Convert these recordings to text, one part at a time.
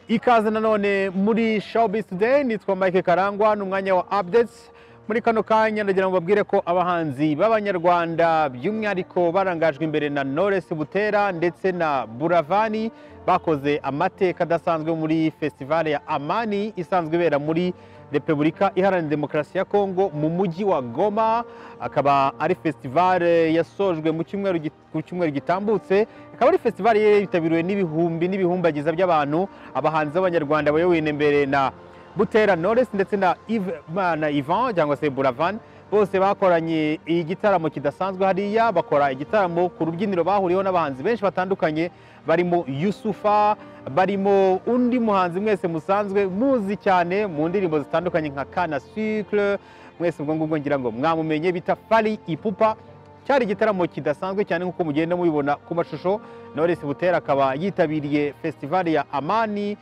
ikaze nanone muri showbiz today nitwa mike karangwa ni umwanya wa updates muri kano kanya ndagira ngo babwire ko abahanzi b'abanyarwanda by'umwihariko barangajwe imbere na Knowless butera ndetse na buravani bakoze amateka adasanzwe muri festivale ya amani isanzwe ibera muri repubulika iharanira demokarasi ya kongo mu mujyi wa goma akaba ari festivale yasojwe mu cyumweru gi- ku cyumweru gitambutse ikaba ari festivale yari yitabiriwe n'ibihumbi n'ibihumbagiza by'abantu abahanzi b'abanyarwanda bayobowe imbere na butera knowless ndetse na Yves- ma- na ivan cyangwa se buravan bose bakoranye igitaramo kidasanzwe hariya bakora igitaramo ku rubyiniro bahuriyeho n'abahanzi benshi batandukanye barimo yusufa barimo undi muhanzi mwese musanzwe muzi cyane mu ndirimbo zitandukanye nka kana sucre mwese ubwo ngubwo ngira ngo mwamumenye bita fari ipupa cyari igitaramo kidasanzwe cyane nk'uko mugenda mubibona ku mashusho knowless butera akaba yitabiriye festivali ya amani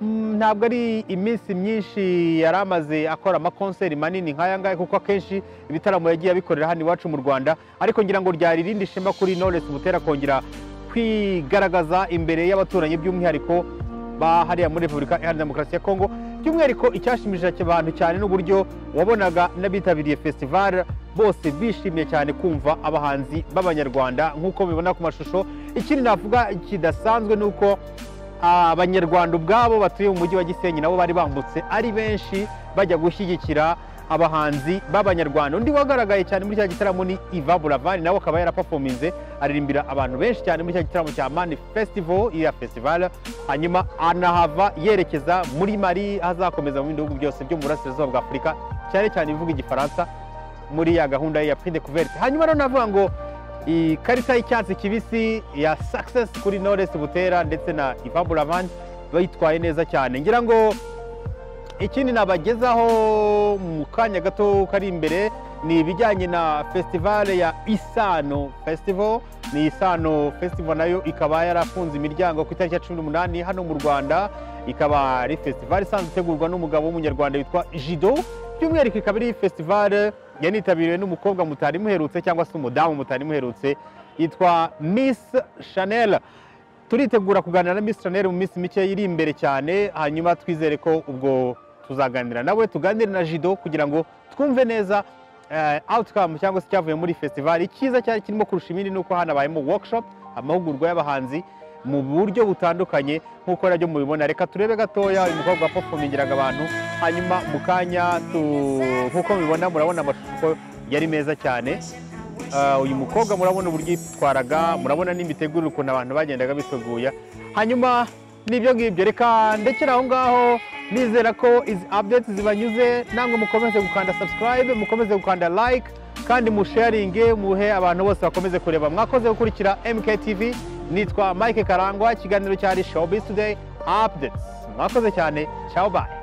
Mm, ntabwo ari iminsi myinshi yari amaze akora amakonseri manini nk'aya ngaya kuko akenshi ibitaramo yagiye abikorera hano iwacu mu rwanda ariko ngira ngo ryari irindi shema kuri Knowless Butera kongera kwigaragaza imbere y'abaturanyi by'umwihariko ba hariya muri repubulika iharanira demokarasi ya kongo by'umwihariko icyashimishije abantu cyane n'uburyo wabonaga n'abitabiriye fesitivale bose bishimiye cyane kumva abahanzi b'abanyarwanda nk'uko mubibona ku mashusho ikindi navuga kidasanzwe ni uko abanyarwanda ubwabo batuye mu mujyi wa gisenyi nabo bari bambutse ari benshi bajya gushyigikira abahanzi b'abanyarwanda undi wagaragaye cyane muri cya gitaramo ni iva buravani nawe akaba yarapafominze aririmbira abantu benshi cyane muri cya gitaramo cya mani festival iya festival hanyuma anahava yerekeza muri mari aho azakomeza mu bindi bihugu byose byo mu burasirazuba bwa afurika cyane cyane ibivuga igifaransa muri ya gahunda ye ya pride kuverte hanyuma rero navuga ngo ikarita y'icyatsi kibisi ya success kuri Knowless Butera ndetse na Ivan Buravan bayitwaye neza cyane ngira ngo ikindi nabagezaho mu kanya gato kari imbere ni ibijyanye na festivale ya isano festival ni isano festival nayo ikaba yarafunze imiryango ku itariki ya cumi n'umunani hano mu rwanda ikaba ari festival isanzwe itegurwa n'umugabo w'umunyarwanda witwa jido by'umwihariko ikaba ari festival yanitabiriwe n'umukobwa mutari muherutse cyangwa se umudamu mutari muherutse yitwa miss chanel turitegura kuganira na Miss Chanel mu minsi mike iri imbere cyane hanyuma twizere ko ubwo tuzaganira nawe tuganire na Jido kugira ngo twumve neza eh, outcome cyangwa se cyavuye muri festival icyiza cyari kirimo kurusha ibindi ni uko hano habayemo workshop amahugurwa y'abahanzi mu buryo butandukanye nk'uko nabyo mubibona reka turebe gatoya uyu mukobwa wapfupfumingiraga abantu hanyuma mu kanya tu- nk'uko mubibona murabona amashusho yari meza cyane Ah, uyu mukobwa murabona uburyo yitwaraga murabona n'imitegurire ukuntu abantu bagendaga biteguye hanyuma n'ibyo ngibyo reka ndekera aho ngaho nizera ko izi updates zibanyuze namwe mukomeze gukanda subscribe mukomeze gukanda like kandi musharinge muhe abantu bose bakomeze kureba mwakoze gukurikira MKTV nitwa Mike Karangwa ikiganiro cyari Showbiz Today Updates mwakoze cyane ciao bye